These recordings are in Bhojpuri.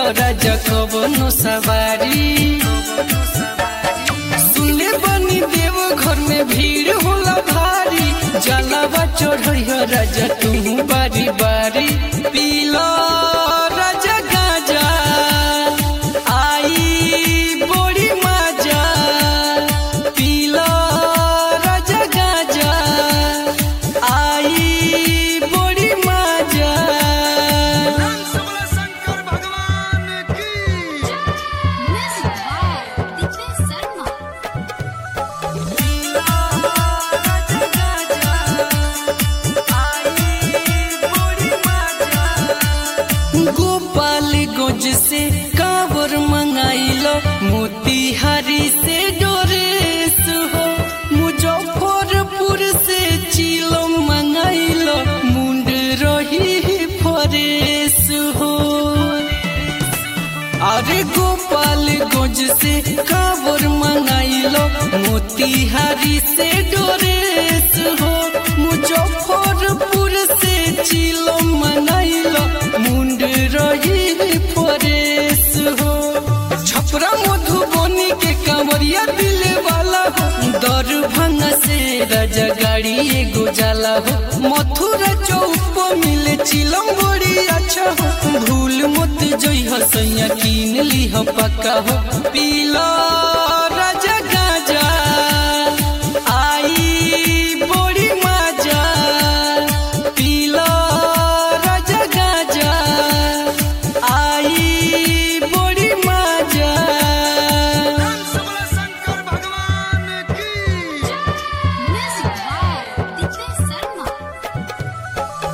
हो राजा कवनो सवारी सुनले बनी देव घर में भीड़ होला भारी जलावा चढ़िया राजा तू बारी बारी पीला राजा गाजा आई बड़ी मजा पीला राजा गाजा आई बड़ी मजा शंकर भगवान की Music by DJ Sarma. Gopal गोज से कावर मंगाइलो मोतिहारी से डोरेस हो मुजफ्फरपुर से चिलो मंगाइलो मुंड रही फरेस हो अरे गोपाल गोज से कावर मंगाइलो मोतिहारी से डोरेस हो मुजफ्फरपुर से चिलो मंगाइलो मुंड रही फरेस हो छपरा मधुबनी के कांवरिया दिल वाला हो दरभंगा से राजा गाड़ी एगो जाला हो मथुरा चौक मिले चिलम बड़ी अच्छा हो भूल मत जई हो सैया कीन ली हो पक्का हो पीला राजा गाजा आई बड़ी मजा पीला राजा गाजा आई बड़ी मजा शंकर भगवान की Music by DJ Sarma.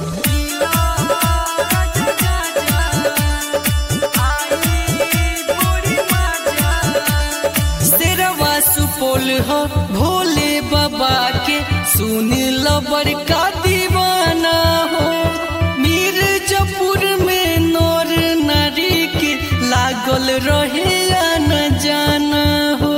शेरवा सुपौल हो भोले बाबा के सुन लो बड़का दीवाना हो मिर्जापुर में नौर नारी के लागल रहे या न जाना हो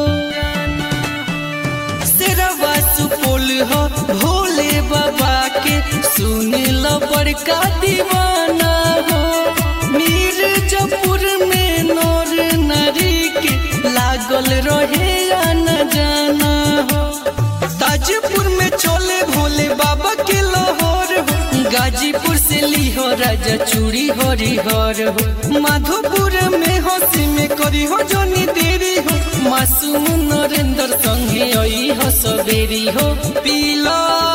शेरवा सुपौल हो भोले बाबा के सुन लो बड़का दीवाना हो मिर्जापुर में नौर नारी के लागल रहे या न जाना हो ताजपुर में चोले भोले बाबा के लाहौर हो गाजीपुर से ली हो राजा चूड़ी हरिहर हो माधोपुर में हंसी में करी हो जोनी देरी हो मासूम नरेंद्र संगे आई हो सबेरी हो पीला